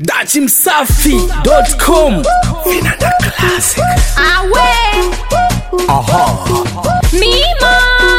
dachimsafi.com Vinanda Classic. Awe Mima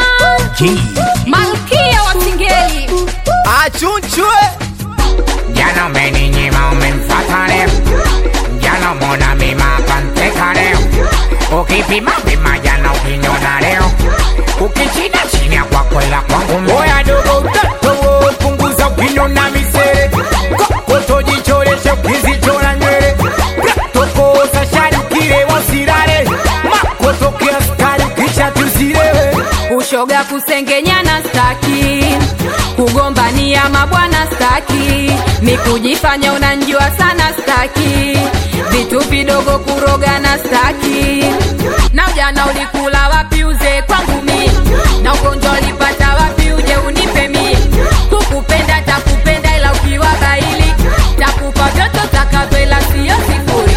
Malkia wa Singeli achunchwe Jana umeninyima umemfata leo, jana mona mima kanteka leo, ukipima pima jana ukiniona leo, ukichina chini ya kwako ila kwangu mimi. Oya dogo utato punguza ukiniona misere, kokoto jichoreshe ukizichora nywele, tokosa shari ukilewa usirare, makoto kiaskari ukisha tusilewe Ushoga kusengenyana staki Kugombania mabwana staki Ni kujifanya unanjua sana staki Vitu vidogo kurogana staki Na ujana ulikula wapi uze kwangu mi Na ugonjwa ulipata wapi uje unipe mi Kukupenda takupenda ila ukiwa baili Takupa vyote utakavyo ila siyo sifuri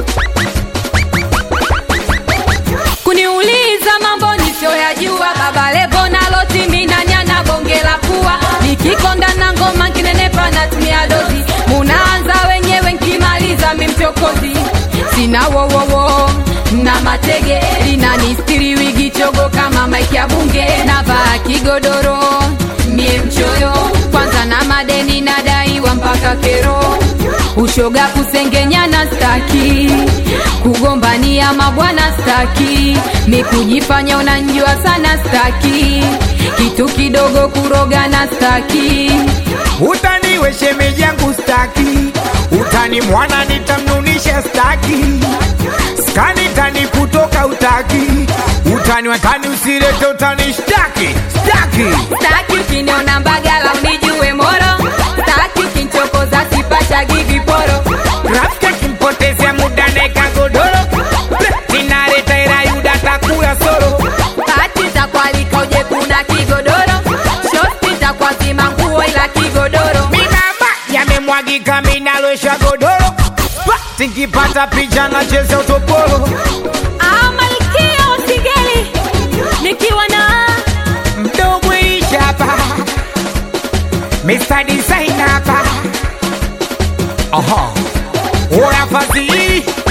kuniuliza mambo nisioyajua baba levo nalotimina nyana bonge la pua nikikonda na ngoma nkinenepa natumia dozi munaanza wenyewe nkimaliza mimchokozi sina wowowo na matege linanistiri wigi chogo kama maiki ya bunge navaa kigodoro mie mchoyo kwanza na madeni nadaiwa mpaka kero ushoga kusengenyana staki kugombania mabwana staki mikujifanya unanjua sana staki kitu kidogo kurogana staki utaniwe shemeji yangu staki utani mwana nitamnunisha staki skani tani kutoka utaki utani watani usirete utani shtaki staki staki ukiniona mbagala unijue moro staki ukinchokoza sipachagi viporo rafiki akimpotezea muda neka godoro ninareta ira yuda takula soro pati takwalika uje kuna kigodoro shosti takwazima nguo ila kigodoro minamba yamemwagika minalosha godoro tinkipata picha na cheza utopolo Ah, malkia wa Singeli nikiwa na mdogo ishapa Mr. Designer hapa Aha Oya fadhili